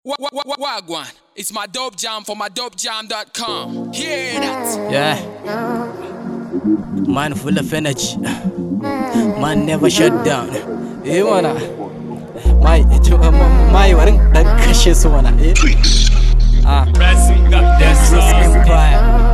Wa- wa- wa- Wagwan, it's my dope jam for my dopejam.com. Hear that? Yeah. Man full of energy. Man never shut down. Eh mana. Mai to mai warin dan kashe su mana. Eh. Ah. This empire.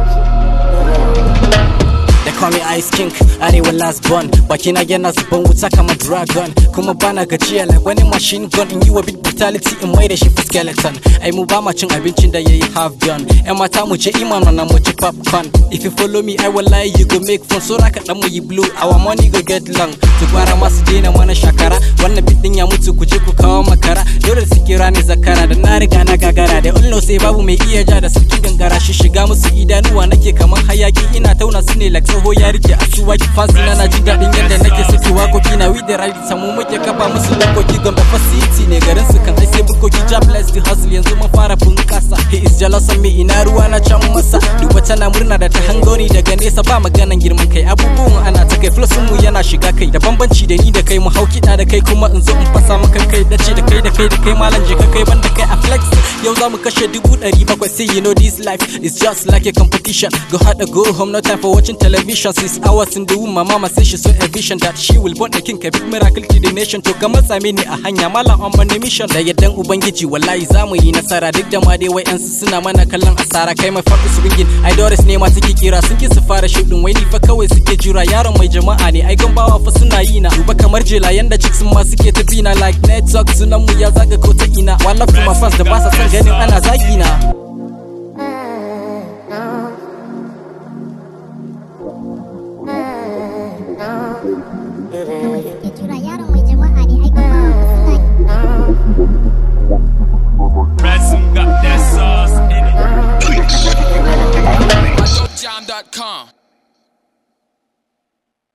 They call me Ice King, arewa last born Baki na yana zuban wuta kamar dragon Kuma bana gajiya like wani machine gun In yi wa bit brutality in mai da shi for skeleton Ai mu ba ma cin abincin da yayi half done Yan mata mu je iman na mu ci popcorn If you follow me I will lie you go make fun So raka dan mu yi blue our money go get long Su gwara masu daina mana shakara Wannan bit din ya mutu ku je ku kawo makara Dole su kira ni zakara da na riga na gagara Da ullo sai babu mai iya ja da sarkin gangara Shi shiga musu idanuwa nake kaman hayaki ina tauna su ne like tsoho ya rike asuwaki fansi na na jin daɗin yadda nake saki wakoki na we the right samu muke kafa musu lokoki gombe facility ne garin su kan ai sai bukoki job bless the hustle yanzu mun fara bunkasa he is jealous of me ina ruwa na can masa duba tana murna da ta hangoni daga nesa ba maganan girman kai abubuwan ana ta kai flosin mu yana shiga kai da bambanci da ni da kai mu hau kiɗa da kai kuma in zo in fasa maka kai dace da kai da kai da kai malam je ka kai banda kai a flex yau za mu kashe dubu ɗari bakwai say you know this life is just like a competition go hard or go home no time for watching television six hours in the womb my mama say she saw a vision that she will born a king a big miracle to the nation to ga matsa mini a hanya malam on my mission da yaddan ubangiji wallahi za mu yi nasara duk da ma dai wai yan suna mana kallon asara kai mai faɗi su ringin ai doris ne ma suke kira sun ki su fara shudin wai ni fa kawai suke jira yaron mai jama'a ne ai gambawa fa suna yi na duba kamar jela yanda chicks ma suke ta bina like network sunan mu ya zaga ko ta ina one love to my fans da ba sa son ganin ana zagi na kawai suke jira yaron mai jama'a ne ai kuma suna Ransom got that sauce in it. My dopejam.com.